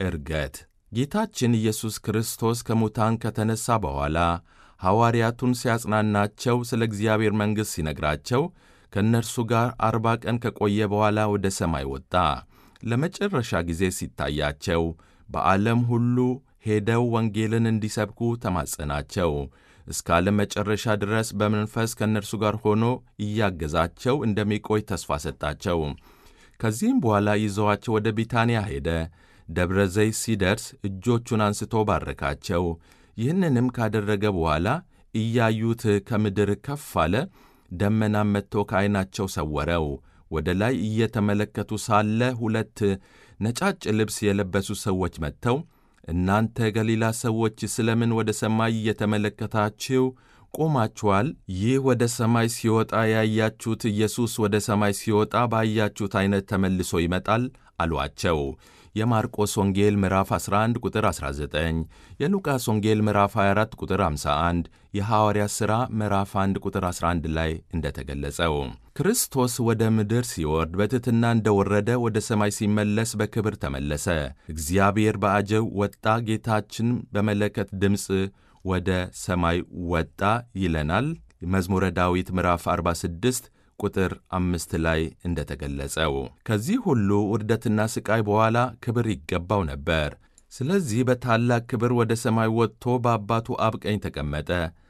ዕርገት ጌታችን ኢየሱስ ክርስቶስ ከሙታን ከተነሣ በኋላ ሐዋርያቱን ሲያጽናናቸው ስለ እግዚአብሔር መንግሥት ሲነግራቸው ከእነርሱ ጋር አርባ ቀን ከቆየ በኋላ ወደ ሰማይ ወጣ። ለመጨረሻ ጊዜ ሲታያቸው በዓለም ሁሉ ሄደው ወንጌልን እንዲሰብኩ ተማጸናቸው። እስከ ዓለም መጨረሻ ድረስ በመንፈስ ከእነርሱ ጋር ሆኖ እያገዛቸው እንደሚቆይ ተስፋ ሰጣቸው። ከዚህም በኋላ ይዘዋቸው ወደ ቢታንያ ሄደ። ደብረ ዘይት ሲደርስ እጆቹን አንስቶ ባረካቸው። ይህንንም ካደረገ በኋላ እያዩት ከምድር ከፍ አለ። ደመናም መጥቶ ከዐይናቸው ሰወረው። ወደ ላይ እየተመለከቱ ሳለ ሁለት ነጫጭ ልብስ የለበሱ ሰዎች መጥተው እናንተ ገሊላ ሰዎች ስለምን ወደ ሰማይ እየተመለከታችሁ ቆማችኋል? ይህ ወደ ሰማይ ሲወጣ ያያችሁት ኢየሱስ ወደ ሰማይ ሲወጣ ባያችሁት ዐይነት ተመልሶ ይመጣል አሏቸው። የማርቆስ ወንጌል ምዕራፍ 11 ቁጥር 19፣ የሉቃስ ወንጌል ምዕራፍ 24 ቁጥር 51፣ የሐዋርያት ሥራ ምዕራፍ 1 ቁጥር 11 ላይ እንደተገለጸው ክርስቶስ ወደ ምድር ሲወርድ በትሕትና እንደወረደ ወደ ሰማይ ሲመለስ በክብር ተመለሰ። እግዚአብሔር በአጀብ ወጣ፣ ጌታችን በመለከት ድምፅ ወደ ሰማይ ወጣ ይለናል። መዝሙረ ዳዊት ምዕራፍ 46 ቁጥር አምስት ላይ እንደተገለጸው ከዚህ ሁሉ ውርደትና ሥቃይ በኋላ ክብር ይገባው ነበር። ስለዚህ በታላቅ ክብር ወደ ሰማይ ወጥቶ በአባቱ አብ ቀኝ ተቀመጠ።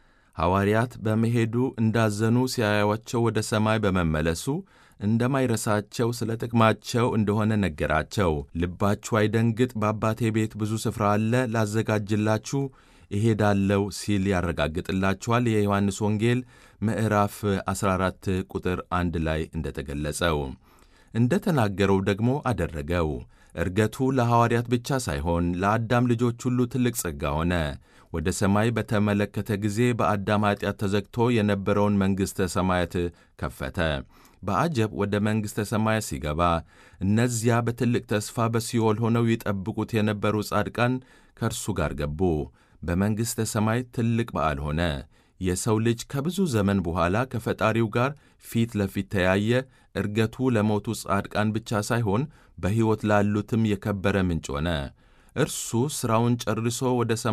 ሐዋርያት በመሄዱ እንዳዘኑ ሲያዩአቸው ወደ ሰማይ በመመለሱ እንደማይረሳቸው ስለ ጥቅማቸው እንደሆነ ነገራቸው። ልባችሁ አይደንግጥ፣ በአባቴ ቤት ብዙ ስፍራ አለ፣ ላዘጋጅላችሁ እሄዳለሁ ሲል ያረጋግጥላችኋል። የዮሐንስ ወንጌል ምዕራፍ 14 ቁጥር 1 ላይ እንደተገለጸው እንደ ተናገረው ደግሞ አደረገው። ዕርገቱ ለሐዋርያት ብቻ ሳይሆን ለአዳም ልጆች ሁሉ ትልቅ ጸጋ ሆነ። ወደ ሰማይ በተመለከተ ጊዜ በአዳም ኀጢአት ተዘግቶ የነበረውን መንግሥተ ሰማያት ከፈተ። በአጀብ ወደ መንግሥተ ሰማያት ሲገባ እነዚያ በትልቅ ተስፋ በሲኦል ሆነው ይጠብቁት የነበሩ ጻድቃን ከእርሱ ጋር ገቡ። በመንግሥተ ሰማይ ትልቅ በዓል ሆነ። የሰው ልጅ ከብዙ ዘመን በኋላ ከፈጣሪው ጋር ፊት ለፊት ተያየ። ዕርገቱ ለሞቱ ጻድቃን ብቻ ሳይሆን በሕይወት ላሉትም የከበረ ምንጭ ሆነ። እርሱ ሥራውን ጨርሶ ወደ ሰማይ